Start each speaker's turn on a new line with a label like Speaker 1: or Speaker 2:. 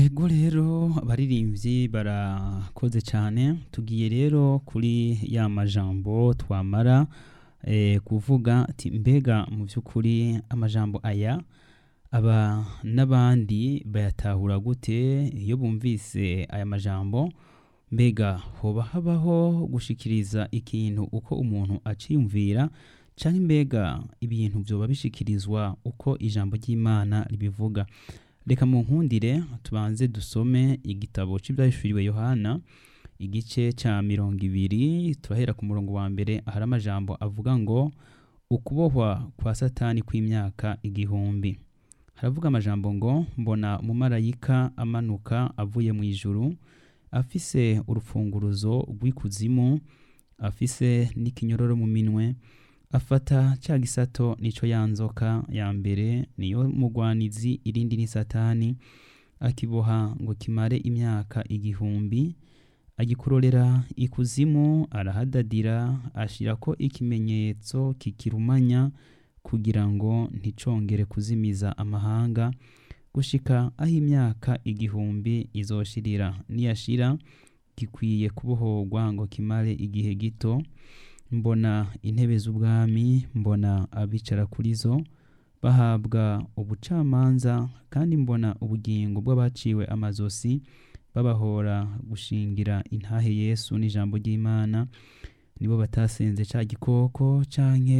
Speaker 1: Ego rero abaririmbyi barakoze cyane tugiye rero kuri ya majambo twamara eh, kuvuga ati mbega mu by'ukuri amajambo aya aba n'abandi bayatahura gute iyo bumvise aya majambo mbega hoba habaho gushikiriza ikintu uko umuntu aciyumvira canke mbega ibintu vyoba bishikirizwa uko ijambo ry'Imana ribivuga reka mu nkundire tubanze dusome igitabo c'ivyahishuriwe Yohana igice ca mirongo ibiri turahera ku murongo wa mbere ahari amajambo avuga ngo ukubohwa kwa satani kw'imyaka igihumbi haravuga amajambo ngo mbona umumarayika amanuka avuye mu ijuru afise urufunguruzo rw'ikuzimu afise n'ikinyororo mu minwe afata ca gisato nico ya nzoka ya mbere niyo mugwanizi irindi ni satani akiboha ngo kimare imyaka igihumbi agikurorera ikuzimu arahadadira ashirako ikimenyetso kikirumanya kugira ngo nticongere kuzimiza amahanga gushika aho imyaka igihumbi izoshirira niyashira gikwiye kubohorwa ngo kimare igihe gito mbona intebe z'ubwami mbona abicara kuri zo bahabwa ubucamanza kandi mbona ubugingo bw'abaciwe amazosi babahora gushingira intahe yesu n'ijambo ry'imana nibo batasenze ca gikoko canke